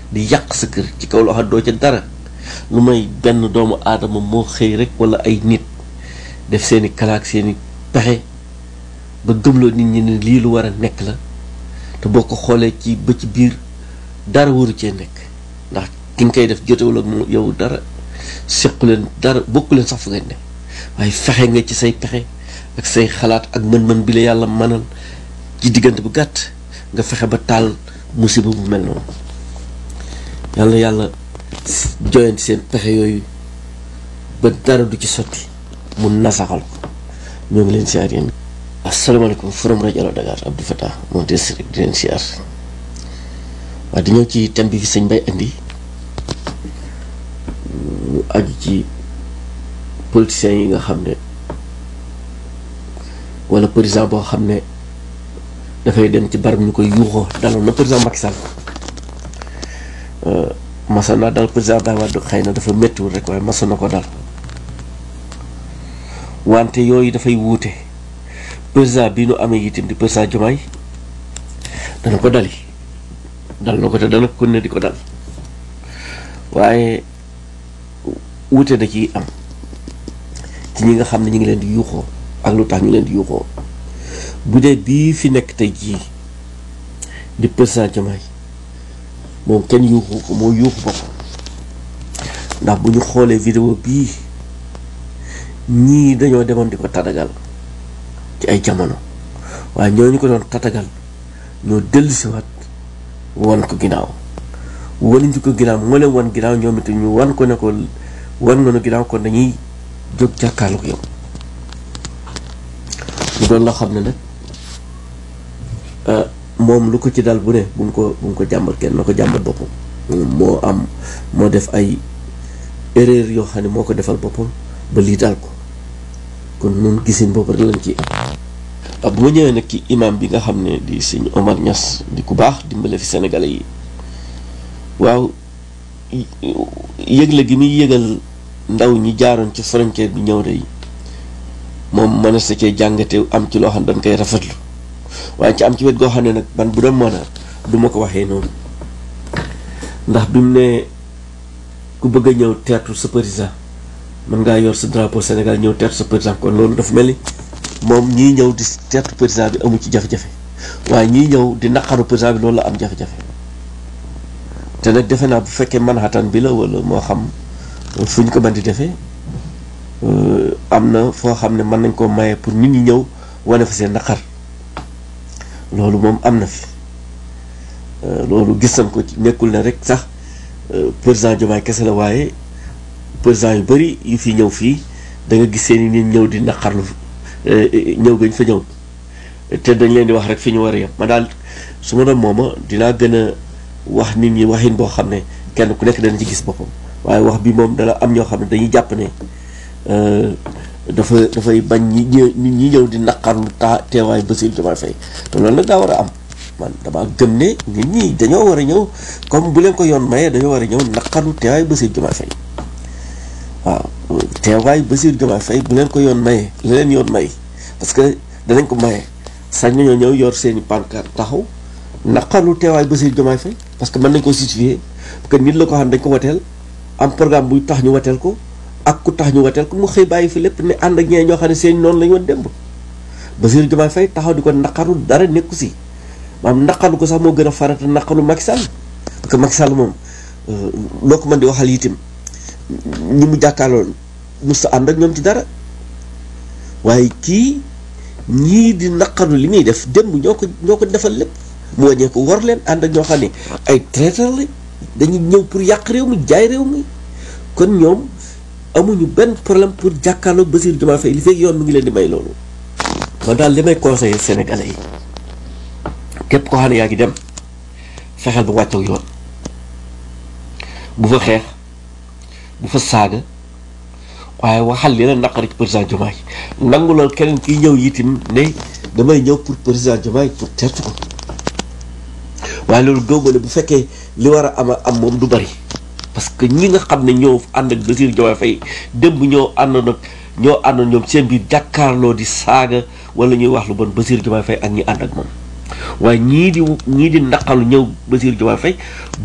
di yàq sa kër ci kaw loo xam doo ca dara lu may benn doomu aadama moo xëy rek wala ay nit def seeni kalaak seeni pexe ba gëmloo nit ñi ne lii lu war a nekk la te boo ko xoolee ci ba ci biir dara waru cee nekk ndax ki nga koy def jotewul ak mu yow dara sequ leen dara bokku leen sax fu ngeen ne waaye fexe nga ci say pexe ak say xalaat ak mën-mën bi la yàlla mënal ci diggante bu gàtt nga fexe ba taal musiba bu mel noonu yàlla yàlla joyanti seen pexe yooyu ba dara du ci sotti mu nasaxal ko ñoo ngi leen siyaar yéen asalaamaaleykum forum rajo Allo Dakar Abdou Fatah moom des rek di leen siyaar waaye dañoo ci thème bi fi sëñ Bay indi mu aju ci politiciens yi nga xam ne wala président boo xam ne dafay dem ci barab ñu koy yuuxoo daloon na président Macky Sall masa naa dal président Abdoulaye Wade xëy na dafa méttiwul rek waaye masa na ko dal wante yooyu dafay wuute président bi nu amee itam di président Diomaye dana ko dali dal na ko te dana ko ne di ko dal waaye wuute da ciy am ci ñi nga xam ne ñu ngi leen di yuuxoo ak lu tax ñu leen di yuuxoo bu dee bii fi nekk tey jii di président Diomaye moom kenn yuuxu ko moo yuuxu boppam ndax bu ñu xoolee vidéo bii ñii dañoo demoon di ko tatagal ci ay jamono waaye ñooñu ko doon tatagal ñoo dellusiwaat wan ko ginnaaw wanuñu ko ginnaaw moo leen wan ginnaaw ñoom it ñu wan ko ne ko wan nga nu ginnaaw kon dañuy jóg jàkkaarloo ko yow mu doon loo xam ne nag moom lu ko ci dal bu ne bu mu ko bu mu ko jàmbat kenn na ko jàmbat boppam moo am moo def ay erreur yoo xam ne moo ko defal boppam ba lii dal ko kon nun gisin boobu rek lañ ci am bu ma ñëwee nag ci imam bi nga xam ne di sëñ Omar Niass di ku baax dimbale fi sénégalais yi waaw yëgle gi muy yëgal ndaw ñi jaaroon ci frontière bi ñëw day moom mën a sa cee jàngate am ci loo xam ne dañ koy rafetlu waaye ci am ci wet goo xam ne nag man bu doon mën a du ma ko waxee noonu ndax bi mu ne ku bëgg a ñëw teertu sa président mën ngaa yor sa drapeau Sénégal ñëw teertu sa président kon loolu dafa mel ni moom ñii ñëw di teertu président bi amu ci jafe-jafe waaye ñii ñëw di naqaru président bi loolu la am jafe-jafe te nag defe naa bu fekkee Manhattan bi la wala moo xam fu ñu ko mën di defee am na foo xam ne mën nañ koo maye pour nit ñi ñëw wane fa seen naqar loolu moom am na fi loolu gis nañ ko ci nekkul ne rek sax président Diomaye kese la waaye président yu bëri yu fi ñëw fii da nga gis seen i nit ñëw di naqarlu ñëw gañ fa ñëw te dañ leen di wax rek fi ñu war a yem ma daal su ma doon mooma dinaa gën a wax nit ñi waxin boo xam ne kenn ku nekk dana ci gis boppam waaye wax bi moom dana am ñoo xam ne dañuy jàpp ne dafa dafay bañ ñi ñë nit ñi ñëw di naqarlu taa teewaay Bassirou Diomaye Faye te loolu nag daa war a am man dama gëm ne nit ñi dañoo war a ñëw comme bu leen ko yoon mayee dañoo war a ñëw naqarlu teewaay Bassirou Diomaye Faye waaw teewaay Bassirou Diomaye Faye bu leen ko yoon mayee la leen yoon may parce que danañ ko mayee sañ nañoo ñëw yor seeni pancarte taxaw naqarlu teewaay Bassirou Diomaye Faye parce que mën nañ ko justifier parce que nit la ko xam dañ ko wateel am programme buy tax ñu wateel ko ak ku tax ñu wateel ko mu xëy bàyyi fi lépp ne ànd ak ñee ñoo xam ne seen noonu la ñu woon démb Bassirou Diomaye Faye taxaw di ko naqaru dara nekku si maanaam naqaru ko sax moo gën a farata naqaru Macky Sall parce que Macky Sall moom loo ko mën di waxal itam ñi mu jàkkaarloon mos a ànd ak ñoom ci dara waaye kii ñii di naqaru li muy def démb ñoo ko ñoo ko defal lépp mu wàññee ko war leen ànd ak ñoo xam ne ay traiteur la dañuy ñëw pour yàq réew mi jaay réew mi kon ñoom amuñu benn problème pour jàkkaarloog Bassirou Diomaye Faye li fekk yoon mi ngi leen di may loolu man daal li may conseiller sénégalais yi képp koo xam ne yaa ngi dem fexeel ba wàccoog yoon bu fa xeex bu fa saaga waaye waxal li la naqari ci président Diomaye nangu lool keneen kiy ñëw yitim ne damay ñëw pour président Diomaye pour tertu ko waaye loolu gëwma ne bu fekkee li war a ama am moom du bari parce que ñi nga xam ne ñoo ànd ak Bassirou Diomaye Faye démb ñoo àndoon ak ñoo àndoon ñoom seen biir jàkkaarloo di saaga wala ñuy wax lu bon Bassirou Diomaye Faye ak ñi ànd ak moom waaye ñii di ñii di naqalu ñëw Bassirou Diomaye Faye